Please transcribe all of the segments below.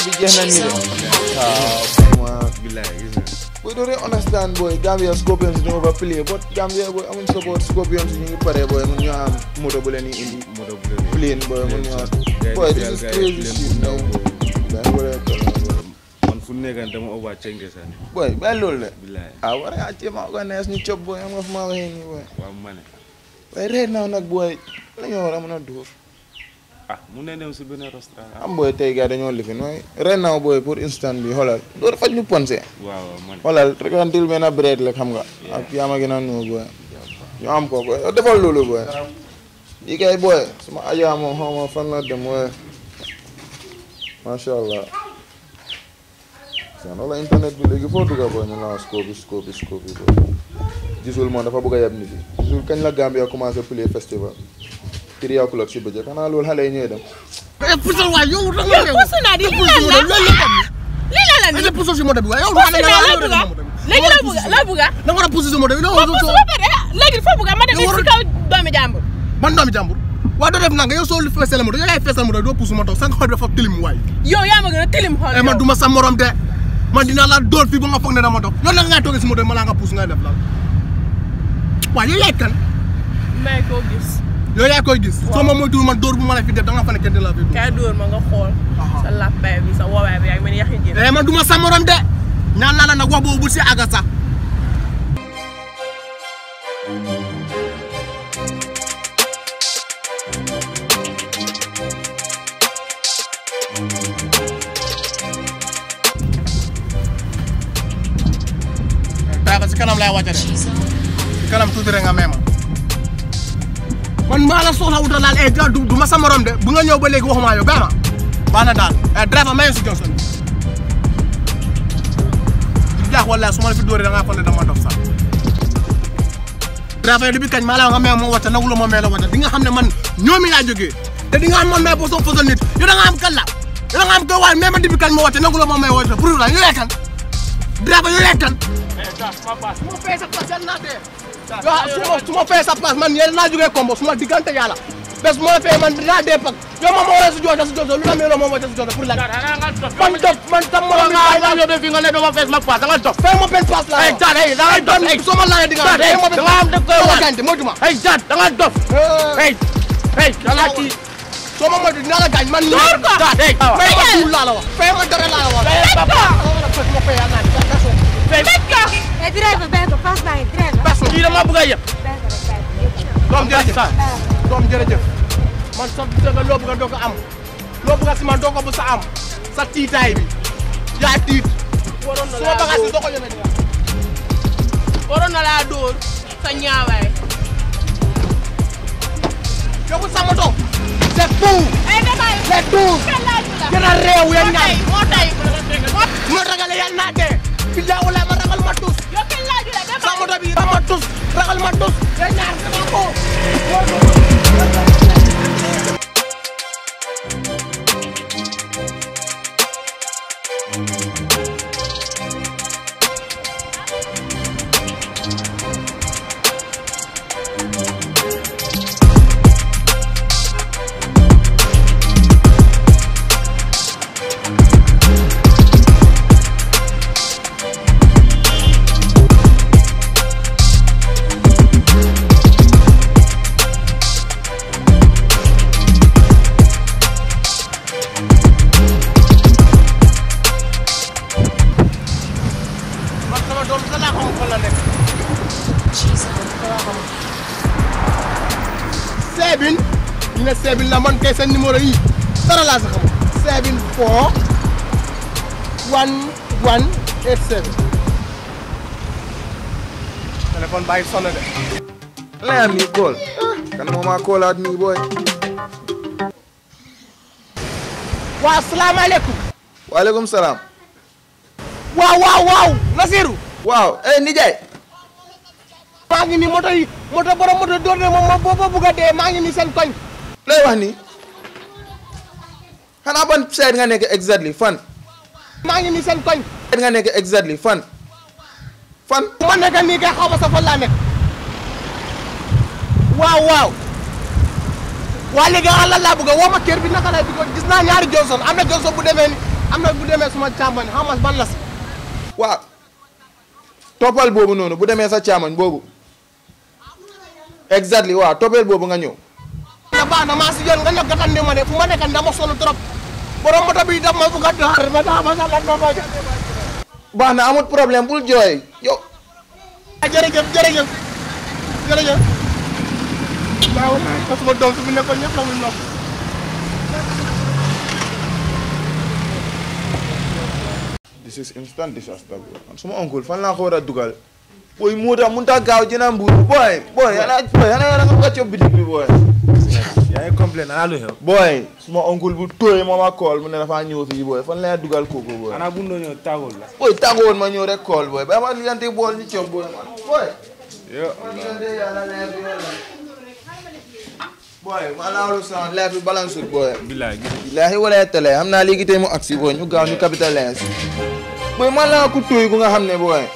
bi jeex na nii de waaw waaw billaay gis nga boy doo dee understand boy Gambia Scorpions ñu overplay but Gambia boy amuñ support Scorpions ñu ngi pare boy mun ñu am moto bu leen di indi moto bu leen plane boy mun ñu am boy this is crazy shit man daa war a toll man fu nekkan dama over cenke sax ni boy bàyyi loolu de billaay ah war ngaa jéem a organise ñu cop boy am nga fu ma waxee nii boy waaw ma ne waaye right now nag boy la ñu war a mën a dóor ah mun nañ dem si beneen restaurant ah am boy tey gars dañoo lifin waaye right now boy pour instant bi xoolal dóor faj ñu ponse waaw ma ne xoolal rek until benn bread la xam nga ak yaa ma gën a nuyu boy ñu am ko boy defal loolu boy lii kay boy suma ajaa moom xaw ma fan la dem boy macha allah saan wala internet bi léegi foo dugga boy ñu la scope scope scope boy gisul moom dafa bëgg a yab nit yi gisul kañ la Gambia commencé play festival three o'clock si bëccëg xanaa loolu xale yi ñooy dem eh puusal waay yow da nga réew. puus naa di Te lii puus lan si la moto bi, loolu la tam. lii lan la Nga nii def puusal si moto bi waaye yow puus da nga naa war a loo puus bëgga si moto bi. léegi Da nga loo war a bëgga loo bëgga da nga war a puus si moto bi. puus su ba pare ah léegi foo bëgga ma dem Yow si warul- kaw doomi jàmbur man doomi jàmbur waaye doo def nanga yow soo li feesal moto yow yaay feesal moto doo puus moto sa nga xool dafa tilim waay yow yaa ma gën a tilim xool eh man duma sa morom de man dinaa la dóor fii ba nga foog ne dama dof yow nag ngay toogee si moto bi ma laa nga puus ngay def lan waaye yow yaay kan may koo gis yow yaay koy gis soo ma moytuwul man dóor bu ma la fi def da nga fa ne kenn di la fi dóor kay dóor ma nga xool sa lappay bi sa wowaay bi yaa ngi mel ni yaxi jën eh man duma sa morom de ñaan naa la nag wax boobu bu si àgga sax daa ko si kanam lay wàcce de si kanam tuuti rek nga may ma man maa la soxla wutal daal eh du du ma sa morom de bu nga ñëw ba léegi waxuma yow gaama baax na daal eh driver maye si Johnson di jaax wala su ma la fi dóoree da ngaa foog ne dama dof sax driver yi bi kañ maa la wax nga may ma wàcce nagu la ma may la wàcce di nga xam ne man ñoomi laa jógee te di nga xam man may boo soo fasal nit yow da nga am kan la yow da nga am ko waaye mais ma di bi kañ ma wàcce nagu la ma may wàcce pour la yow yaay kan driver yow yaay kan su ma fay sa place yàlla naa dee. waaw su ma su ma fay sa place man yéen naa jógee Kombo su ma diggante yàlla bés bu ma la fay man dinaa dee pak yow ma ma war a si joote si joote lu la meeloo ma wàcce si joote pour la. man dof man tam ma la may la yow de fi nga ne dama fees ma paas da nga dof. fay ma benn paas la ay jaat ay da nga dof ay soo ma laajee di nga fay ma benn paas da nga am dëgg koy wax moytu ma ay jaat da nga dof. ay ay da nga kii soo ma moytu dinaa la gaañ man. Door ko. jaat ay fay ma suul laa la wax. fay ma dara laa la wax. Fay ko. ma fay yàlla naa di ko Tëj ko Eh, driver, bàyyi ko pass baa ngi driver. Parce que kii dama bëgg a yëpp. Bàyyi ko rek, bàyyi ko. doom jërëjëf doom jërëjëf man sa dëgg loo bëgg a doo ko am loo bëgg a si man doo ko bu sa am sa tiitaay bi yaa tiit waroon na su ma laa bagaas dóor yi doo ko yëmee nii waroon na laa dóor sa ñaawaay yow sa moto c'est fou ay damay c'est tout kenn laaju la gën a réew yéen moo ñaar tay moo tay ma ragale yàlla naa dee billaa wala ma ragal ma tus yow kenn laaju la sa damay moto bi ragal ma tus ragal ma tus yéen ñaar sama ko man sama doom sa laa xam fan la nekk seebin ñu ne seebin la man kay seen numéro yi dara laa sa xam seebin four one one eight seven téléphone bàyyi sonn de layam nii kool kan moo maa koolaat nii boy waaw salaamaaleykum waaleykum salaam waaw waaw waaw Nasiru waaw eh nijaay maa ngi nii moto yi moto borom moto door ne moom ma booba bugg a dee maa ngi nii seen koñ lay wax nii xanaa ban side nga nekk exactly fan maa ngi nii seen koñ side nga nekk exactly fan fan bu ma nekk nii kay xaw ma sa fan laa nekk waaw waaw waa léegi ah lan laa bëgg a woo ma kër bi naka lay bëgg gis naa ñaari Johnson am na Johnson bu demee ni am na bu demee suma càmmoñ how much ban la si waaw toppal boobu noonu bu demee sa càmmoñ boobu exactly waaw toppal boobu nga ñëw na baax na maa si yoon nga ñëw gatandi ma de fu ma nekk dama sonn trop borom moto bi daf ma bugg a door ma daa ma sa lan ma ma baax na amut problème bul jooy yow ah jërëjëf jërëjëf jërëjëf waaw parce que doom fi mu nekkoon ñëpp la muy nopp this is instant disaster bro man suma oncle fan laa ko war a dugal booy moo tax mun ta gaaw jëna mbuur booy booy yana booy yana yana nga wàcce bitig bi booy yaa ngi complain ana lu xew booy suma oncle bu tooy moom a kool mu ne dafa ñëw fii booy fan laa dugal kooku booy ana bu ndoo ñëw tàggul la booy tàggoon ma ñëw rek kool booy ba ma ligante bool ñu cob booy man booy yo ligante yàlla leer bi wala booy ma laawlu sama leer bi balance booy bilaay gis billahi wala tele xam naa léegi tey mu agsi booy ñu gaaw ñu capitalise booy man laa ku tooy ku nga xam ne booy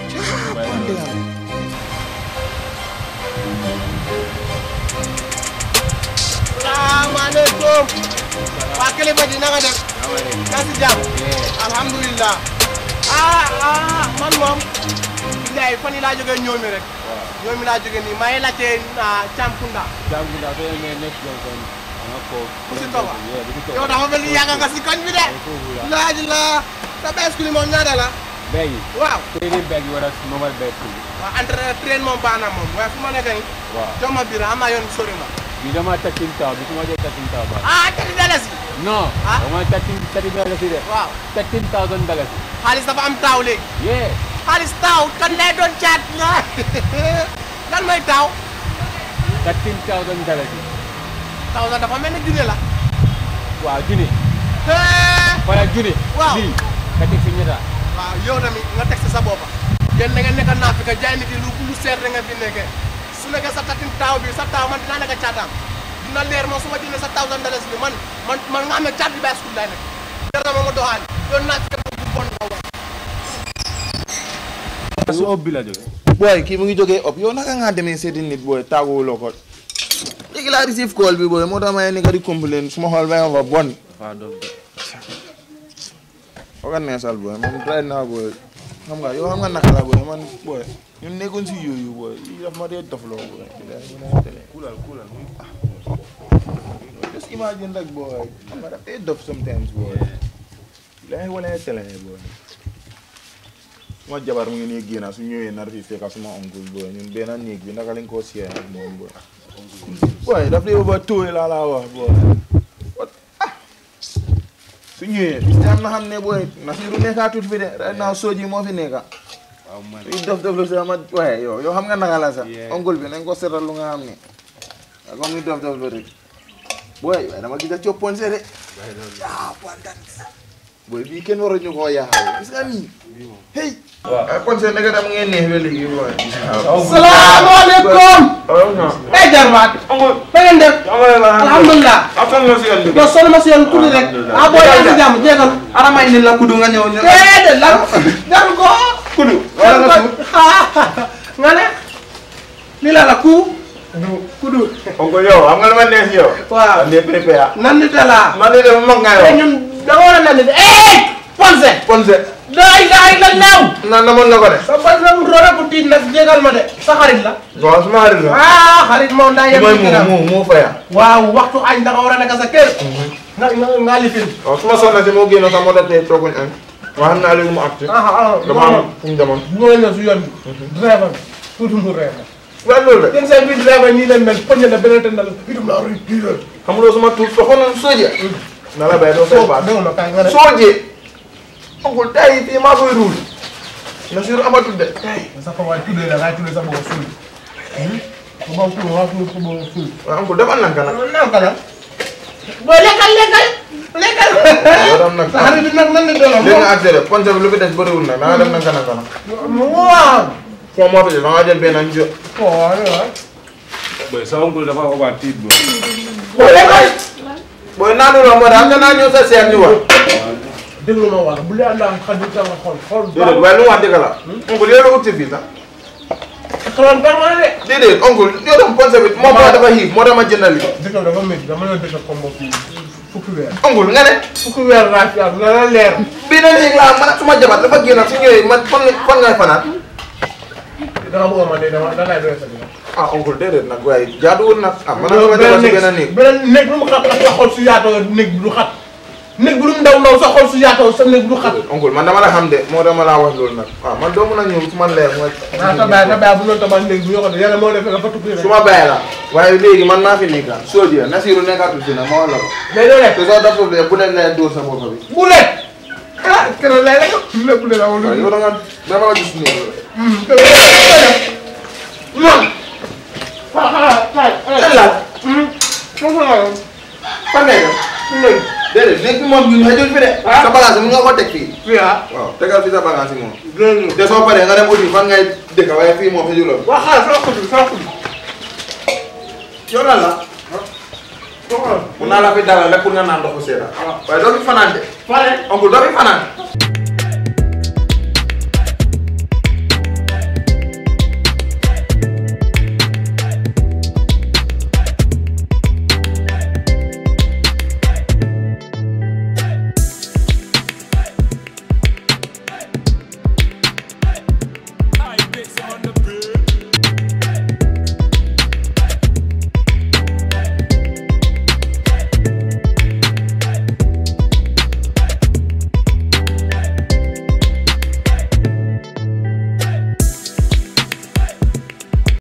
salaamaaleykum waa kilifa ji na nga def na si jàmm alhamdulilah ah ah man moom billaay fan yi laa jógee ñoomi rek ñoomi laa jógee nii maa ngi laajte Campunda Jangunda to me next junction ana ko ku si toba yeah bi ko yow dafa mel ni yàgg nga si koñ bi de laaj la sa bees kuli moom ñaata la bag waaw trading bag wala normal bag ko waaw entre train moom baax na moom waaye fu ma nekk nii waaw jox ma biir am naa yoon sori ma bi dama tatin taw bi kuma je tatin taw ba ah tati dalasi no Ah? dama tatin tatin dalasi de waaw 13000 dalasi xaalis dafa am taaw léegi yeah xaalis taaw kan lay doon caat nga lan mooy taaw 13000 dalasi taaw sax dafa mel ni junne la waaw juni hee wala juni Waaw. lii kati fi ñeta waaw yow tamit nga teg si sa boppa yéen da ngeen nekk naa fi ka jaay nit yi lu lu seer da nga fi nekkee su nekkee sa tatin taaw bi sa taaw man dinaa nekk caataam dina leer moom su ma jëndee sa thousand dollars bi man man man nga xam ne caat bi bàyyi school laay nekk jar na ma ma doxaani yow naa fi ka bu bon nga wax su ëpp bi la jóge booy kii mu ngi jógee op yow naka nga demee seeti nit booy tàgguwuloo ko léegi laa receive call bi booy moo tax may nekk di complain suma xool ba nga fa bon dafa dof de oga neesal booy man right now booy xam nga yow xam nga naka la booy man booy ñun nekkoon si yooyu booy yi daf ma dee dofloo booy bilaay mu ne télé kulal kulal muy just imagine rek booy xam nga daf dee dof sometimes booy bilaay wala télé booy suma jabar mu ngi nii génn su ñëwee nar fi fekka suma oncle booy ñun benn néeg bi naka lañ koo siyee ak moom booy booy daf dee ba tóoy laa laa wax booy What? ah su ñëwee bis am na xam ne booy Nasiru nekkaatut fi de right now sooji moo fi nekka waaw man suy dof dof lu si ama waaye yow yow xam nga naka la sax Yeah. oncle bi nañ ko seetal lu nga xam ne ak comme ni dof dof lu rek booy waaye dama gis a coppoon se de ah pontan booy bii kenn waruñu koo yaaxal gis nga nii hey waaw ponse naka dam ngeen neex ba léegi booy salaamaaleykum eh jarbaat na ngeen def alhamdulilah yow sonn ma si yoon tuuti rek ah boo yaa ngi si jàmm jéegal arama indi la kudu nga ñëw ñu déedéet lan jaru ko kudu wala nga suuf nga ne lii la la ku kudu oncle yow xam nga lu ma neex yow waaw ande prépare nan nit la man de dama mag nga te yow ñun da nga war a nan nit eh ponse ponse daay daay la naaw naan na mën na ko de sa ponse mu roora bu tiit nag jéegal ma de sa xarit la waaw suma xarit la ah xarit moom daa yem mooy ci mu këram mu mu faya waaw waxtu añ da nga war a nekk sa kër nga nga nga lifin waaw su ma soxna si moo génn sax moo tax tey tooguñ añ waaw xam naa léegi mu àgg si ah ah dama am fu mu demoon bu ma ñëw si yoon bi driver bi tuuti mu reer waaye loolu la yéen seen biir driver nii leen mel poñe na beneen te na la itum naa rëy kii la xam nga suma tuut soxoon sooje na la bay doo fay baat dégg nga kaay nga ne sooje oncle tay fii maa koy ruul na sur amatul de tay sa fa waay tuddee la ngay tuddee sa bopp suul bu ma tudd waa tudd sa bopp suul waaw oncle dafa nanka nag nanka la booy lekkal lekkal lekkal yow tam nag sa xarit bi nag nan la delloo léegi nga accéléré ponse bi lu fi des bëriwul nag da nga def nanka nanka nag waaw foo moo fi des da nga jël benn jo waaw waaw boy sa oncle dafa oba tiit bro booy lekkal booy naanu la moo tax nga naa ñëw sa seet ñu wax déglu ma wax bu leen daan xaj sa nga xool xool déedéet waaye lu mu wax dëgg la oncle yow la ut si fii sax xaloon baax na de déedéet oncle yow tam ponse bi moo tax dafa xiif moo tax ma jëndali dëkk bi dafa métti dama leen dëkk comme fii fukki weer ongul nga ne fukki weer laa fi am na la leer bii na néeg laa man suma jabar dafa génn su ñëwee man fan fan ngay fanaan dama bëgg ma ne dama da ngay doy sa biir ah ongul déedéet nag waaye jaaduwul nag ah man suma jabar si benn néeg beneen néeg lu mu xat xat sa xol su yaatoo néeg bi du xat néeg bi lu mu ndaw ndaw sa xol su yaatoo sa néeg bi du xat ongul man dama la xam de moo dama laa wax loolu nag waaw man doo mën a ñëw su ma leer mooy ah sa baay sa baay bu loolu tabax néeg bi yoo xam ne yàlla moo def nga fa tukki rek su ma bàyyi la waaye léegi man maa fi nekka soo Nasiru nekkatul fi nag ma wax la ko mais doo lekk te soo daful de bu leen lay dóor sa bopp bi bu lekk ah keroog lay lekk lépp de la wala waaw yow da nga dama la gis nii non xaaral xaaral lan la fan ngay dem léegi déedéet léegi moom ñun xëjul fi de sa bagage mun nga ko teg fii fii ah waaw tegal fi sa bagage yi moom léegi te soo paree nga dem uti fan ngay dëkk waaye fii moom xëjuloo waa xaaral sama xol bi sama xol bi yow lan la mun naa la fi dalal rek pour nga naan ndoxu seeda waaye doo fi fanaan de pare oncle doo fi fanaan